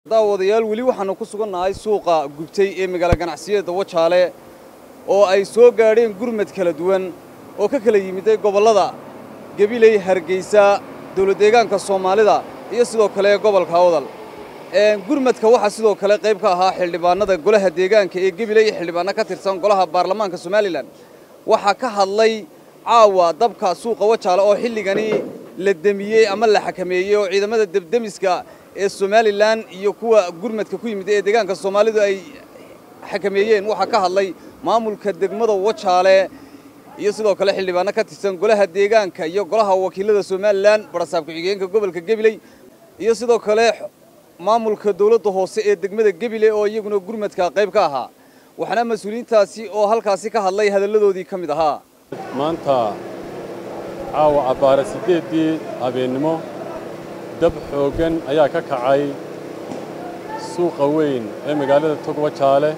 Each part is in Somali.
daawadayaal weli waxaannu ku sugannahay suuqa gubtay ee magaalo ganacsiyada wajaale oo ay soo gaadheen gurmad kala duwan oo ka kala yimiday gobollada gebiley hargeysa dawladdeegaanka soomaalida iyo sidoo kale gobolka awdal gurmadka waxaa sidoo kale qayb ka ahaa xildhibaanada golaha deegaanka ee gebiley iyo xildhibaanno ka tirsan golaha baarlamaanka somalilan waxaa ka hadlay caawa dabka suuqa wajaale oo xilligani la demiyey ama la xakameeyey oo ciidamada debdemiska ee somalilan iyo kuwa gurmadka ku yimid ee deegaanka soomaalidu ay xakameeyeen waxaa ka hadlay maamulka degmada wajaale iyo sidoo kale xildhibaanno ka tirsan golaha deegaanka iyo golaha wakiilada somalilan barasaab ku-xigeenka gobolka gebiley iyo sidoo kale maamulka dawladda hoose ee degmada gebiley oo iyaguna gurmadka qayb ka ahaa waxaana mas-uuliyiintaasi oo halkaasi ka hadlay hadalladoodii ka mid ahaa maanta caawa abbaare siddeeddii habeennimo dab xooggan ayaa ka kacay suuqa weyn ee magaalada togwajaale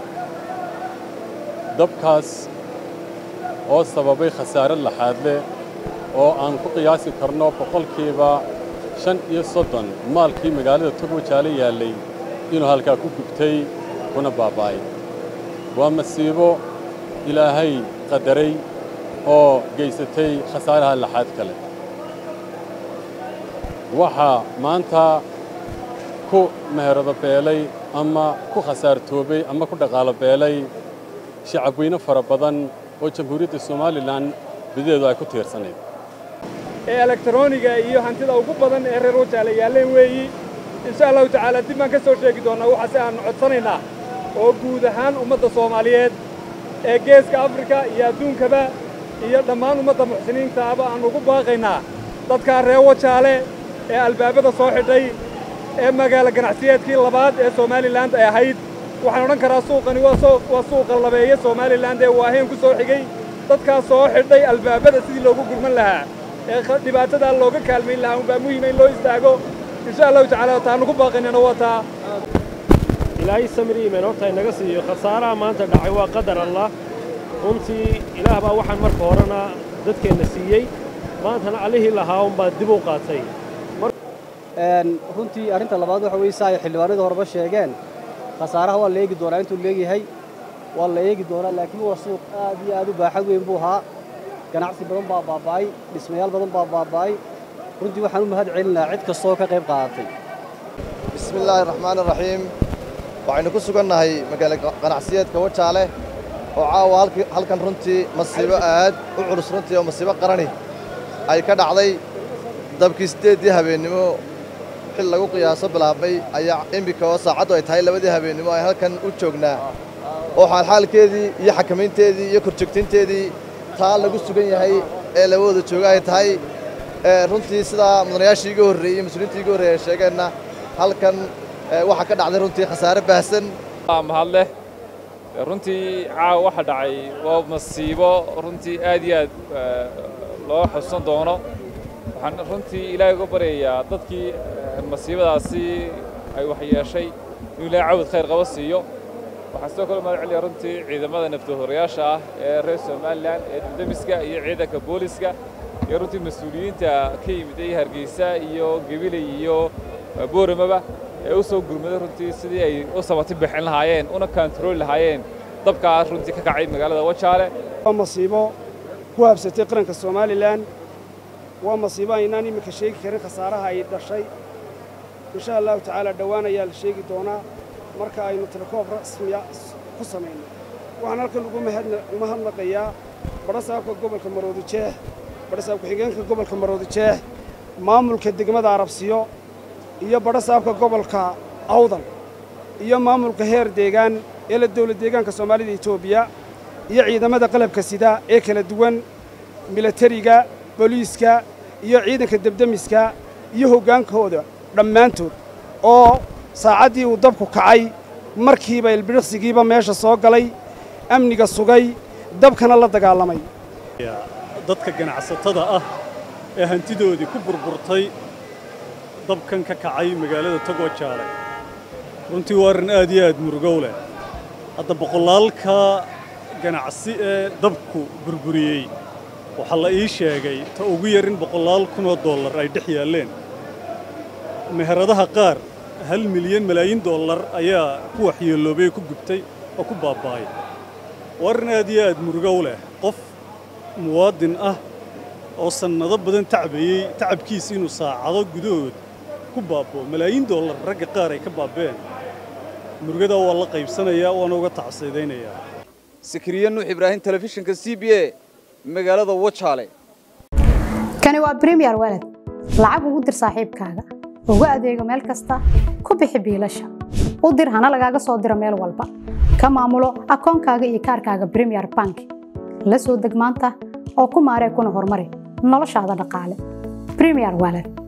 dabkaas oo sababay khasaare laxaadle oo aan ku qiyaasi karno boqolkiiba shan iyo soddon maalkii magaalada togwajaale yaallay inuu halkaa ku gubtay kuna baaba'ay waa masiibo ilaahay qadaray oo geysatay khasaaraha laxaad kale waxaa maanta ku meherado beelay ama ku khasaartoobay ama ku dhaqaalo beelay shacabweyne fara badan oo jamhuuriyadda somalilan bidadeedu ay ku tiirsanayd ee elektroniga iyo hantida ugu badan ee reer wajaale yaalleen weeyi insha allahu tacaala dib baan ka soo sheegi doonnaa waxaase aannu codsanaynaa oo guud ahaan ummadda soomaaliyeed ee geeska afrika iyo adduunkaba iyo dhammaan ummadda muxsiniintaaba aannu ugu baaqaynaa dadkaa reer wajaale ee albaabada soo xidhay ee magaalo ganacsiyeedkii labaad ee somalilan ay ahayd waxaan odhan karaa suuqani waa suuqa labeeye somalilan ee waaheen ku soo xigay dadkaas soo xidhay albaabada sidii loogu gurman lahaa ee dhibaatadaa looga kaalmayn lahaa unbaa muhiima in loo istaago insha allahu tacala taannu ku baaqaynana waa taa ilaahay samri iimaan horta inaga siiyo khasaaraha maanta dhacay waa qadar allah runtii ilaah baa waxaan marka horena dadkeenna siiyey maantana allihii lahaa unbaa dib u qaatay runtii arrinta labaad waxa weeye saa ay xildhibaanadii horeba sheegeen khasaaraha waa la eegi doonaa intuu leegyahay waa la eegi doonaa laakiin waa suuq aad iyo aad u baaxad weyn buu ahaa ganacsi badan baa baaba'ay dhismayaal badan baa baaba'ay runtii waxaan u mahad celinahaa cid kastoo ka qayb qaadatay bismi illaahi raxmaani raxiim waxaynu ku sugannahay magaalo ganacsiyeedka wajaale oo caawa halkan runtii masiibo aad u culus runtii oo masiibo qarani ay ka dhacday dabkii siddeeddii habeennimo xil lagu qiyaaso bilaabmay ayaa immika oo saacaddu ay tahay labadii habeennimo ay halkan u joognaa oo xaalxaalkeedii iyo xakamaynteedii iyo korjoogtaynteedii taa lagu sugan yahay ee labadooda jooga ay tahay runtii sidaa mudanayaashii iga horreeyey iyo mas-uuliyiintii iga horreeyey ay sheegeenna halkan waxaa ka dhacday runtii khasaare baahsan mahad leh runtii caawa waxa dhacay waa masiibo runtii aad iyo aad loo xusan doono waxaan runtii ilaahay uga baryayaa dadkii masiibadaasi ay waxyeeshay inuu ilaahay cawd khayr qaba siiyo waxaan sidoo kale mahad celiyaa runtii ciidamada naftahorayaasha ah ee reer somalilan ee dildamiska iyo ciidanka booliska iyo runtii mas-uuliyiinta ka yimid ee hargeysa iyo gebiley iyo booramaba ee u soo gurmaday runtii sidii ay u sabati bixin lahaayeen una kaantarooli lahaayeen dabkaa runtii ka kacay magaalada wajaale waa masiibo ku habsatay qaranka somalilan waa masiibo aynaan iminka sheegi karin khasaaraha ay dhashay insha allahu tacaala dhowaan ayaa la sheegi doonaa marka aynu telekoob rasmiya ku samayno waxaan halkan ugu mahadnaqayaa badhasaabka gobolka maroodijeex badhasaab ku-xigeenka gobolka maroodijeex maamulka degmada arabsiyo iyo badhasaabka gobolka awdal iyo maamulka heer deegaan ee la dawlad deegaanka soomaalida etoobiya iyo ciidamada qalabka sida ee kala duwan milatariga booliiska iyo ciidanka debdemiska iyo hoggaankooda dhammaantood oo saacaddii uu dabku kacay markiiba ilbidhiqsigiiba meesha soo galay amniga sugay dabkana la dagaalamay dadka ganacsatada ah ee hantidoodii ku burburtay dabkan ka kacay magaalada togwajaale runtii waa arrin aad iyo aad murugow leh hadda boqolaalka ganacsi ee dabku burburiyey waxaa la ii sheegay ta ugu yar in boqolaal kunoo dollar ay dhex yaalleen meheradaha qaar hal milyan malaayiin dollar ayaa ku waxyeeloobay oo ku gubtay oo ku baaba'ay waa arrin aad iyo aad murugo u leh qof muwaadin ah oo sannado badan tacbayey tacabkiisa inuu saacado gudahood ku baaba'o malaayiin dollar ragga qaar ay ka baaba'een murugadaa waa la qaybsanayaa waana uga tacsiidaynayaa sakriye nuux ibraahim telefishinka c b a magaalada wajaale kani waa bremiyer walad lacag ugu dir saaxiibkaaga ugu adeego meel kasta ku bixi biilasha u dir hana lagaaga soo diro meel walba ka maamulo akoonkaaga iyo kaarkaaga bremiyer bank la soo deg maanta oo ku maaree kuna horumari noloshaada dhaqaale bremiyer walad